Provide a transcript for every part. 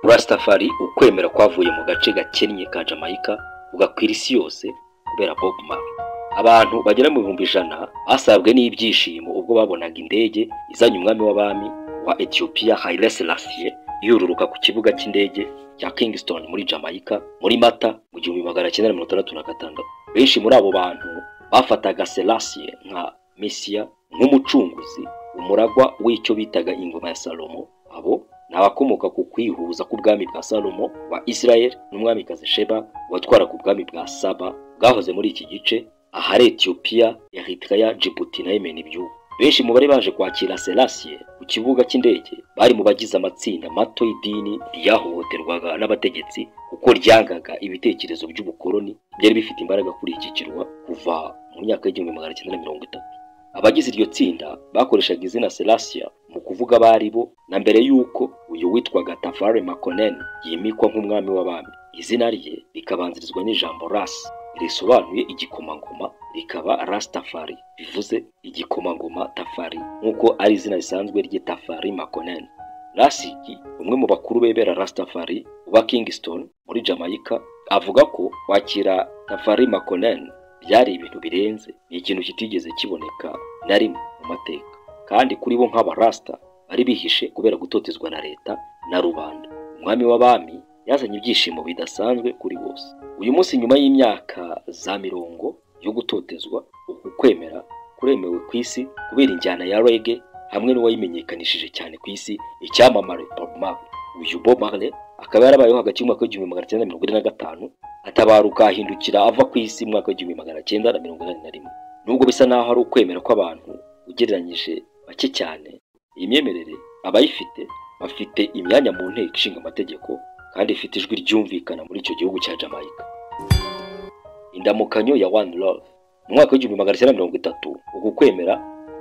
Rastafari ukwemera kwavuye mu gace gakennye ka Jamaica kugakwira isi yose kubera Bob Marley abantu bagera mu bihumbi ijana basabwe n'ibyishimo ubwo babonaga indege izanye umwami w'abami wa Ethiopia Haile Selassie yururuka ku kibuga cy'indege cya Kingston muri Jamaica muri Mata mu gihumbi magana cyenda mirongo itandatu na gatandatu benshi muri abo bantu bafataga Selassie nka Mesia nk'umucunguzi umuragwa w'icyo bitaga ingoma ya Salomo abo ni abakomoka ku kwihuza k'ubwami bwa Salomo wa Israel n'umwamikazi Sheba watwaraga ubwami bwa Saba bwahoze muri iki gice ahari Ethiopia, Eritrea, Djibouti na Yemen ibyubu. Benshi mu bari baje kwakira Selassie ku kibuga cy'indege bari mu bagize amatsinda mato y'idini ryahohoterwaga n'abategetsi kuko ryangaga ibitekerezo by'ubukoloni byari bifite imbaraga kuri iki kirwa kuva mu myaka y'igihumbi magana cyenda na mirongo itatu. Abagize iryo tsinda bakoreshaga izina Selassie mu kuvuga abo ari bo na mbere y'uko uyu witwaga Tafari Makonnen yimikwa nk'umwami w'abami. Izina rye rikabanzirizwa n'ijambo Ras risobanuye igikomangoma rikaba Rastafari bivuze igikomangoma Tafari nk'uko ari izina risanzwe ry'Itafari Makonnen. Rasiki umwe mu bakuru bebera Rastafari wa Kingston muri Jamaica avuga ko kwakira Tafari Makonnen byari ibintu birenze ni ikintu kitigeze kiboneka na rimwe mu mateka kandi kuri bo nk'aba Rasta bari bihishe kubera gutotezwa na leta na rubanda umwami w'abami yazanye ibyishimo bidasanzwe kuri bose uyu munsi nyuma y'imyaka za mirongo yo gutotezwa uku kwemera kuremewe ku isi kubera injyana ya rege hamwe n'uwayimenyekanishije cyane ku isi icyamamare Bob Marley uyu Bob Marley akaba yarabayeho hagati y'umwaka w'igihumbi magana cyenda mirongo ine na gatanu atabaruka ahindukira ava ku isi mu mwaka w'igihumbi magana cyenda na mirongo inani na rimwe nubwo bisa n'aho ari ukwemera kw'abantu ugereranyije bake cyane iyi myemerere abayifite bafite imyanya mu nteko ishinga amategeko kandi ifite ijwi ryumvikana muri icyo gihugu cya Jamaica. Indamukanyo ya One Love mu mwaka w'igihumbi magana cyenda mirongo itatu uku kwemera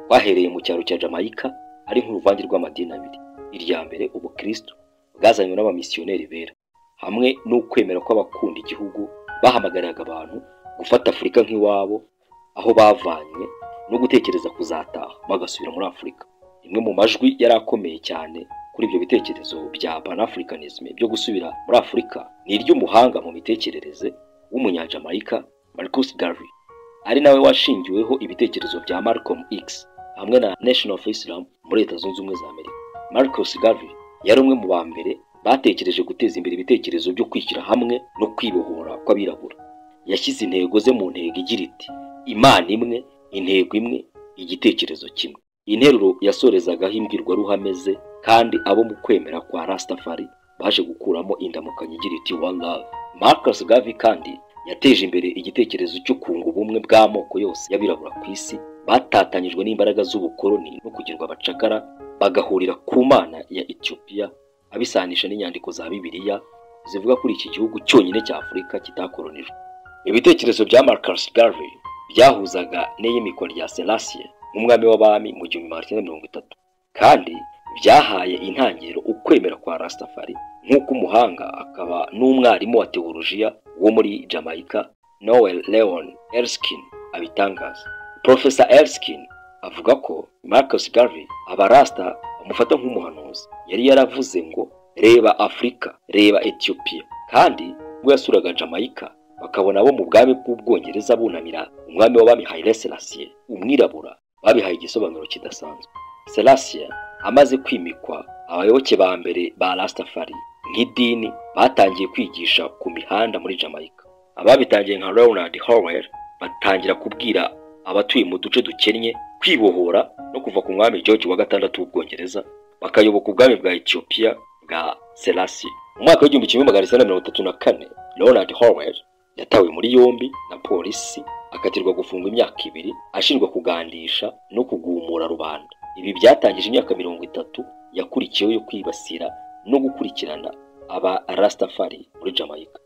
kwahereye mu cyaro cya Jamaica ari nk'uruvange rw'amadini abiri irya mbere ubukristo bwazanywe n'abamisiyoneri bera hamwe n'ukwemera kw'abakunda igihugu bahamagariraga abantu gufata afurika nk'iwabo aho bavanywe no gutekereza kuzataha bagasubira muri afurika imwe mu majwi yari akomeye cyane kuri ibyo bitekerezo bya panafricanism byo gusubira muri afurika ni iry'umuhanga mu mitekerereze w'umunyajamayika marcus garvey ari nawe washingiweho ibitekerezo bya malcolm x hamwe na nation of islam muri leta zunze ubumwe za amerika marcus garvey yari umwe mu ba mbere batekereje guteza imbere ibitekerezo byo kwishyira hamwe no kwibohora kw'abirabura yashyize intego ze mu ntego igira iti imana imwe intego imwe igitekerezo kimwe interuro yasorezagaho imbwirwaruhame ze kandi abo mu kwemera kwa Rastafari baje gukuramo indamukanyo igira iti one love Marcus Garvey kandi yateje imbere igitekerezo cyo kunga ubumwe bw'amoko yose y'abirabura ku isi batatanyijwe n'imbaraga z'ubukoloni no kugirwa abacakara bagahurira ku mana ya Ethiopia abisanisha n'inyandiko za Bibiliya zivuga kuri iki gihugu cyonyine cya Afurika kitakoronijwe ibitekerezo bya Marcus Garvey byahuzaga n'iyimikwa rya Selassie nk'umwami w'abami mu gihumbi magana cyenda mirongo itatu kandi byahaye intangiriro ukwemera kwa Rastafari nk'uko umuhanga akaba n'umwarimu wa teolojiya wo muri Jamaica Noel Leon Erskine abitangaza Professor Erskine avuga ko Marcus Garvey abarasta bamufata nk'umuhanuzi yari yaravuze ngo reba Afurika reba Ethiopia kandi ubwo yasuraga Jamaica bakabona bo mu bwami bw'ubwongereza bunamira umwami w'abami Haile Selassie umwirabura babihaye igisobanuro kidasanzwe Selassie amaze kwimikwa abayoboke ba mbere ba Rastafari nk'idini batangiye kwigisha ku mihanda muri Jamaica ababitangiye nka Ronald Howell batangira kubwira abatuye mu duce dukennye kwibohora no kuva ku mwami George wa gatandatu w'ubwongereza bakayoboka ubwami bwa Ethiopia bwa Selassie mu mwaka w'igihumbi kimwe magana cyenda mirongo itatu na kane Ronald Howell yatawe muri yombi na polisi akatirwa gufungwa imyaka ibiri ashinjwa kugandisha no kugumura rubanda ibi byatangije imyaka mirongo itatu yakurikiyeho yo kwibasira no gukurikirana aba Rastafari muri Jamaica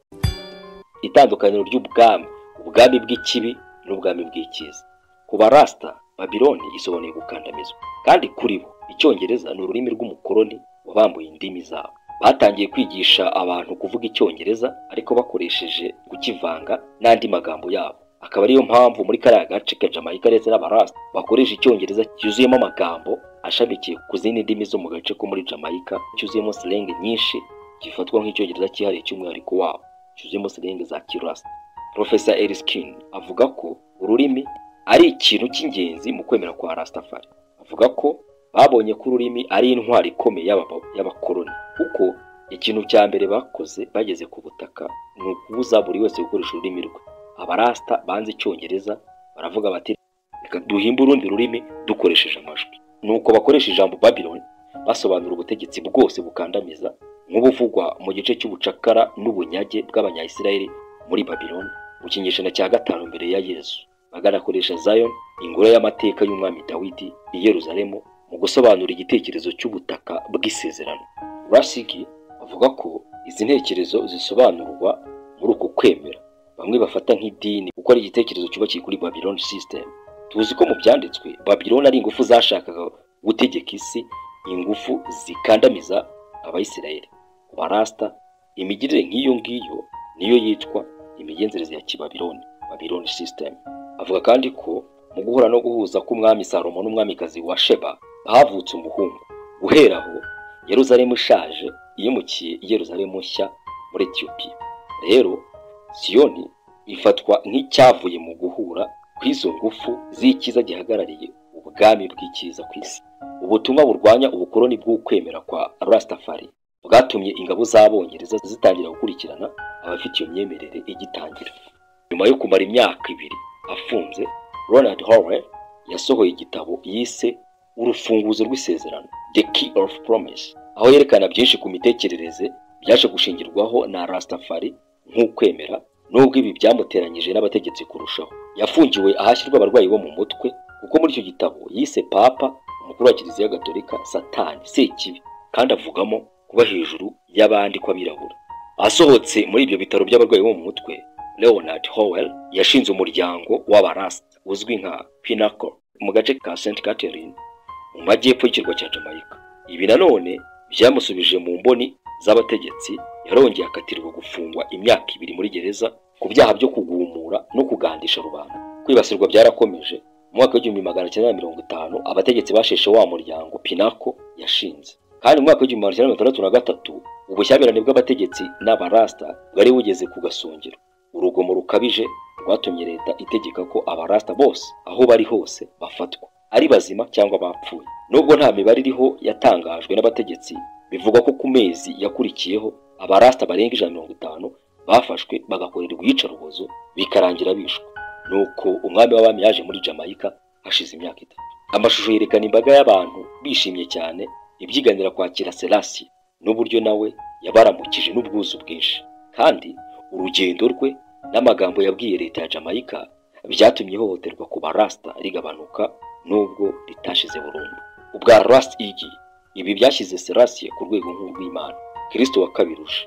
itandukaniro ry'ubwami ubwami bw'ikibi n'ubwami bw'icyiza ku ba Rasta Babiloni isobanuye gukandamizwa kandi kuri bo icyongereza ni ururimi rw'umukoloni wabambuye indimi zabo batangiye kwigisha abantu kuvuga icyongereza ariko bakoresheje kukivanga n'andi magambo yabo akaba ariyo mpamvu muri kariya gace ka Jamaica ndetse n'abarasta bakoresha icyongereza cyuzuyemo amagambo ashamikiye ku zindi ndimi zo mu gace ko muri Jamaica cyuzuyemo slang nyinshi gifatwa nk'icyongereza cyihariye cy'umwihariko wabo cyuzuyemo siringi za kirasa profesa eriskin avuga ko ururimi ari ikintu cy'ingenzi mu kwemera kwa rastafari avuga ko babonye ko ururimi ari intwari ikomeye y'aba- y'abakoloni kuko ikintu cya mbere bakoze bageze ku butaka ni ukubuza buri wese gukoresha ururimi rwe abarasta banze icyongereza baravuga bati reka duhimbe urundi rurimi dukoresheje amajwi nuko bakoresha ijambo babylon basobanura ubutegetsi bwose bukandamiza nk'ubuvugwa mu gice cy'ubucakara n'ubunyage bw'abanyayisiraheli muri babiloni mu kinyejana cya gatanu mbere ya yesu baganakoresha zion ingoro y'amateka y'umwami dawidi i yeruzalemu mu gusobanura igitekerezo cy'ubutaka bw'isezerano rasiki avuga ko izi ntekerezo zisobanurwa muri uku kwemera bamwe bafata nk'idini kuko ari igitekerezo cyubakiye kuri babylon system tuzi ko mu byanditswe babiloni ari ingufu zashakaga gutegeka isi ingufu zikandamiza abayisiraheli ku barasta imigirire nk'iyo ngiyo niyo yitwa imigenzereze ya kibabironi babironi system avuga kandi ko mu guhura no guhuza k'umwami salomo n'umwamikazi wa sheba havutse umuhungu guhera aho yeruzalemu ishaje yimukiye i yeruzalemu nshya muri etiyopiya rero siyoni ifatwa nk'icyavuye mu guhura kw'izo ngufu z'icyiza gihagarariye ubwami bw'icyiza ku isi ubutumwa burwanya ubukoloni bw'ukwemera kwa rastafari bwatumye ingabo z'abongereza zitangira gukurikirana abafite iyo myemerere igitangira nyuma yo kumara imyaka ibiri afunze ronald howell yasohoye igitabo yise urufunguzo rw'isezerano the key of promise aho yerekana byinshi ku mitekerereze byaje gushingirwaho na rastafari nk'ukwemera nubwo ibi byamuteranyije n'abategetsi kurushaho yafungiwe ahashyirwa abarwayi bo mu mutwe kuko muri icyo gitabo yise papa umukuru wa kiliziya gatolika satani sekibi kandi avugamo kuba hejuru y'abandi kw'abirabura asohotse muri ibyo bitaro by'abarwayi bo mu mutwe leonard howell yashinze umuryango w'abarasta uzwi nka pinnacle mu gace ka st catherine mu majyepfo y'ikirwa cya jamaica ibi nanone byamusubije mu mboni z'abategetsi yarongeye akatirwa gufungwa imyaka ibiri muri gereza ku byaha byo kugumura no kugandisha rubanda kwibasirwa byarakomeje mu mwaka w'igihumbi magana cyenda na mirongo itanu abategetsi basheshe wa muryango pinako yashinze kandi mu mwaka w'igihumbi magana cyenda mirongo itandatu na gatatu ubushyamirane bw'abategetsi n'abarasta bwari bugeze ku gasongero urugomo rukabije rwatumye leta itegeka ko abarasta bose aho bari hose bafatwa ari bazima cyangwa bapfuye nubwo nta mibare iriho yatangajwe n'abategetsi bivugwa ko ku mezi yakurikiyeho abarasta barenga ijana na mirongo itanu bafashwe bagakorerwa iyicarubozo bikarangira bishwe nuko umwami w'abami yaje muri jamaica hashize imyaka itatu amashusho yerekana imbaga y'abantu bishimye cyane ibyiganira kwakira selasi n'uburyo nawe yabaramukije n'ubwuzu bwinshi kandi urugendo rwe n'amagambo yabwiye leta ya jamaica byatumye ihohoterwa ku barasta rigabanuka nubwo ritashize burundu ubwa rast igi ibi byashyize selasiye ku rwego nk'urw'imana kristo wakabiruje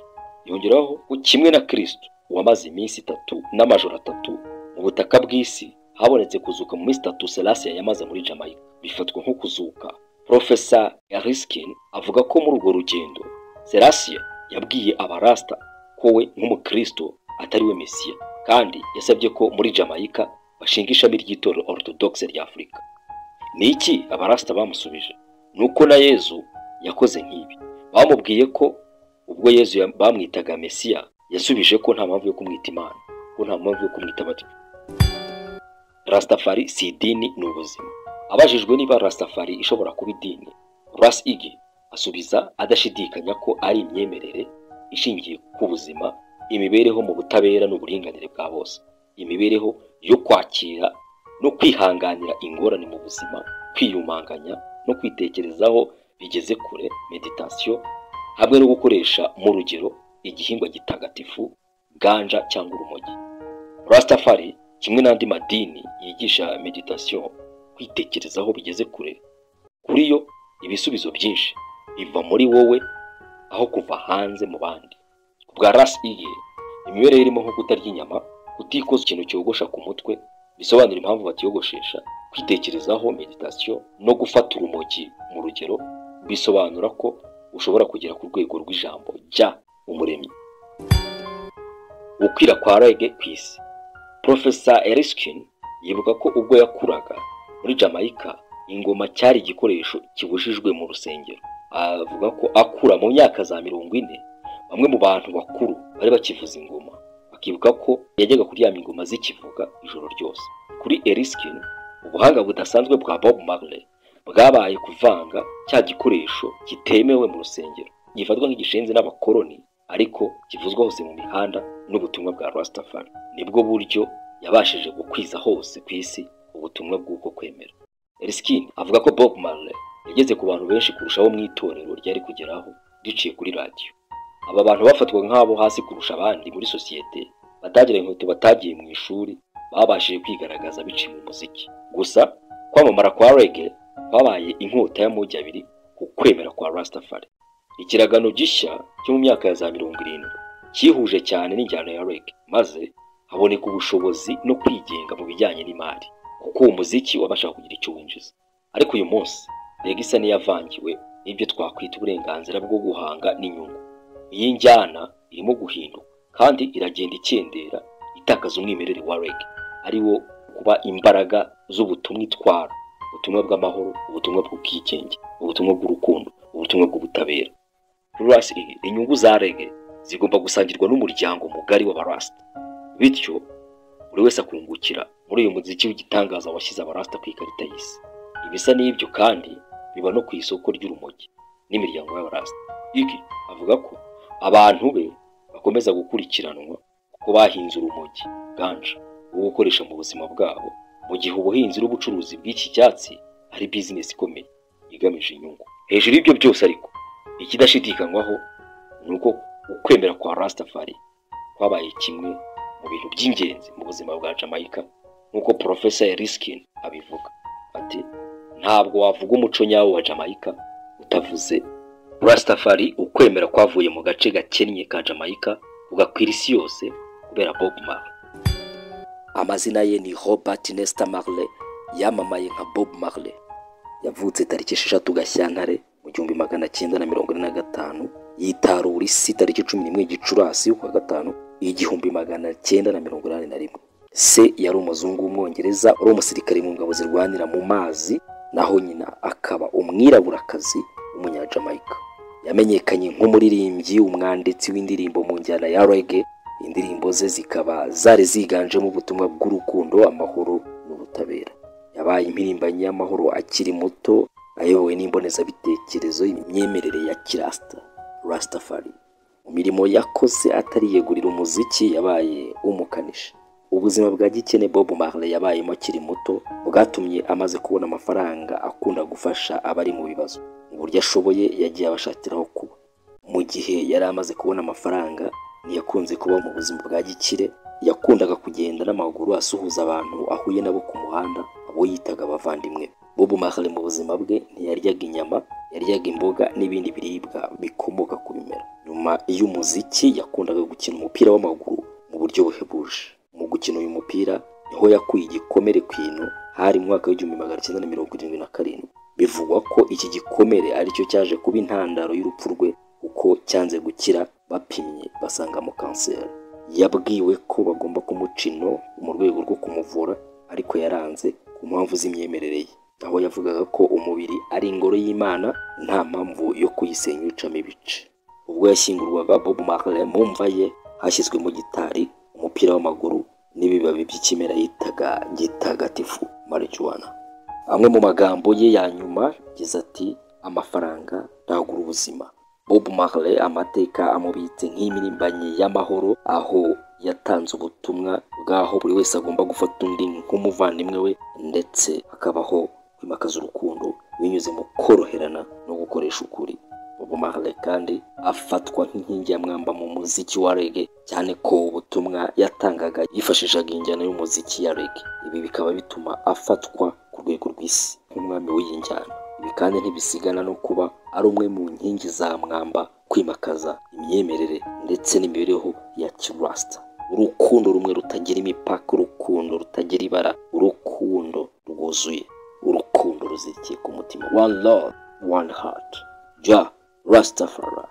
yongeraho ko kimwe na kristo wamaze iminsi itatu n'amajoro atatu mu butaka bw'isi habonetse kuzuka mu minsi itatu selasiya yamaze muri jamaica bifatwa nko kuzuka profesa yariskin avuga ko muri urwo rugendo selasiya yabwiye abarasta ko we nk'umukristo atari we mesiya kandi yasabye ko muri jamaica bashinga ishami ry'itorero orthodoxe rya afurika ni iki abarasta bamusubije ni uko na yezu yakoze nk'ibi bamubwiye ko ubwo yezu ya- bamwitaga mesiya yasubije ko nta mpamvu yo kumwita imana ko nta mpamvu yo kumwita batyo rastafari si idini ni ubuzima abajijwe niba rastafari ishobora kuba idini ras igi asubiza adashidikanya ko ari imyemerere ishingiye ku buzima imibereho mu butabera n'uburinganire bwa bose imibereho yo kwakira no kwihanganira ingorane mu buzima kwiyumanganya no kwitekerezaho bigeze kure meditasiyo hamwe no gukoresha mu rugero igihingwa gitagatifu ganja cyangwa urumogi rastafari kimwe n'andi madini yigisha meditasiyo kwitekerezaho bigeze kure kuri yo ibisubizo byinshi biva muri wowe aho kuva hanze mu bandi ku bwa rasi iye imibereho irimo nko kutarya inyama kutikoza ikintu cyogosha ku mutwe bisobanura impamvu batiyogoshesha kwitekerezaho meditasiyo no gufata urumogi mu rugero bisobanura ko ushobora kugera ku rwego rw'ijambo jya umuremyi gukwira kwa rege ku isi Profesa Eriskin yibuka ko ubwo yakuraga muri Jamaica ingoma cyari igikoresho kibujijwe mu rusengero avuga ko akura mu myaka za mirongo ine bamwe mu bantu bakuru bari bakivuza ingoma bakibuka ko yajyaga kuryama ingoma zikivuga ijoro ryose kuri eriskin ubuhanga budasanzwe bwa bob marley bwabaye kuvanga cya gikoresho kitemewe mu rusengero gifatwa nk'igishenzi n'abakoloni ariko kivuzwa hose mu mihanda n'ubutumwa bwa rastafari nibwo buryo yabashije gukwiza hose ku isi ubutumwa bw'uko kwemera eriskin avuga ko bob marley yageze ku bantu benshi kurushaho mu itorero ryari kugeraho riciye kuri radiyo aba bantu bafatwa nk'abo hasi kurusha abandi muri sosiyete batagira inkweto batagiye mu ishuri babashije kwigaragaza biciye mu muziki gusa kwamamara kwa rege kwabaye inkota y'amogi abiri ku kwemera kwa rastafari ikiragano gishya cyo mu myaka ya za mirongo irindwi cyihuje cyane n'injyana ya rege maze haboneka ubushobozi no kwigenga mu bijyanye n'imari kuko uwo muziki wabashaga kugira icyo winjiza ariko uyu munsi rege isa n'iyavangiwe n'ibyo twakwita uburenganzira bwo guhanga n'inyungu iyi njyana irimo guhinduka kandi iragenda ikendera itakaza umwimerere wa rege ari wo kuba imbaraga z'ubutumwa itwara ubutumwa bw'amahoro ubutumwa bw'ubwigenge ubutumwa bw'urukundo ubutumwa bw'ubutabera rurasi inyungu za rege zigomba gusangirwa n'umuryango mugari w'abarasita bityo buri wese akungukira muri uyu muziki w'igitangaza washyize abarasita ku ikarita y'isi ibisa n'ibyo kandi biba no ku isoko ry'urumogi n'imiryango y'abarasita iki avuga ko abantu be bakomeza gukurikiranwa kuko bahinze urumogi ganja wo gukoresha mu buzima bwabo mu gihe ubuhinzi n'ubucuruzi bw'iki cyatsi ari bizinesi ikomeye igamije inyungu hejuru y'ibyo byose ariko ikidashidikanywaho ni uko ukwemera kwa rastafari kwabaye kimwe mu bintu by'ingenzi mu buzima bwa jamaica nk'uko porofesa eriskin abivuga ati ntabwo wavuga umuco nyawo wa jamaica utavuze rastafari ukwemera kwavuye mu gace gakennye ka jamaica kugakwira isi yose kubera bob marley amazina ye ni robert nesta marley yamamaye nka bob marley yavutse tariki esheshatu gashyantare mu gihumbi magana cyenda na mirongo ine na gatanu yitarura isi tariki cumi n'imwe gicurasi kwa gatanu igihumbi magana cyenda na mirongo inani na rimwe se yari umuzungu w'umwongereza wari umusirikare mu ngabo zirwanira mu mazi naho nyina akaba umwiraburakazi w'umunyajamaica yamenyekanye nk'umuririmbyi umwanditsi w'indirimbo mu njyana ya rege indirimbo ze zikaba zari ziganjemo ubutumwa bw'urukundo amahoro n'ubutabera yabaye impirimbanyi y'amahoro akiri muto ayobowe n'imbonezabitekerezo imyemerere ya kirasita rastafari mu mirimo yakoze atariyegurira umuziki yabaye umukanishi ubuzima bwa gikene bob marley yabayemo akiri muto bwatumye amaze kubona amafaranga akunda gufasha abari mu bibazo uburyo ashoboye yagiye abashakiraho kuba mu gihe yari amaze kubona amafaranga ntiyakunze kuba mu buzima bwa gikire yakundaga kugenda n'amaguru asuhuza abantu ahuye nabo ku muhanda abo yitaga abavandimwe bob marley mu buzima bwe ntiyaryaga inyama yaryaga imboga n'ibindi biribwa bikomoka ku bimera nyuma y'umuziki yakundaga gukina umupira w'amaguru mu buryo buhebuje mu gukina uyu mupira niho yakuye igikomere ku ino hari mu mwaka w'igihumbi magana cyenda na mirongo irindwi na karindwi bivugwa ko iki gikomere aricyo cyaje kuba intandaro y'urupfu rwe kuko cyanze gukira bapimye basangamo kanseri yabwiwe ko bagomba kumuca ino mu rwego rwo kumuvura ariko yaranze ku mpamvu z'imyemerere ye aho yavugaga ko umubiri ari ingoro y'imana nta mpamvu yo kuyisenya ucamo ibice ubwo yashyingurwaga bob marley mu mva ye hashyizwemo gitari umupira w'amaguru n'ibibabi by'ikimera yitaga gitagatifu marijuwana amwe mu magambo ye ya nyuma yagize ati amafaranga ntagura ubuzima bob marley amateka amubitse nk'impirimbanyi y'amahoro aho yatanze ubutumwa bw'aho buri wese agomba gufata undi nk'umuvandimwe we ndetse hakabaho kwimakaza urukundo binyuze mu koroherana no gukoresha ukuri bob marley kandi afatwa nk'inkingi ya mwamba mu muziki wa rege cyane ko ubutumwa yatangaga yifashishaga injyana y'umuziki ya rege ibi bikaba bituma afatwa rwego rw'isi nk'umwami w'iyi njyana ibi kandi ntibisigana no kuba ari umwe mu nkingi za mwamba kwimakaza imyemerere ndetse n'imibereho ya kirasita urukundo rumwe rutagira imipaka urukundo rutagira ibara urukundo rwuzuye urukundo ruzikiye ku mutima one love one heart ja rastafari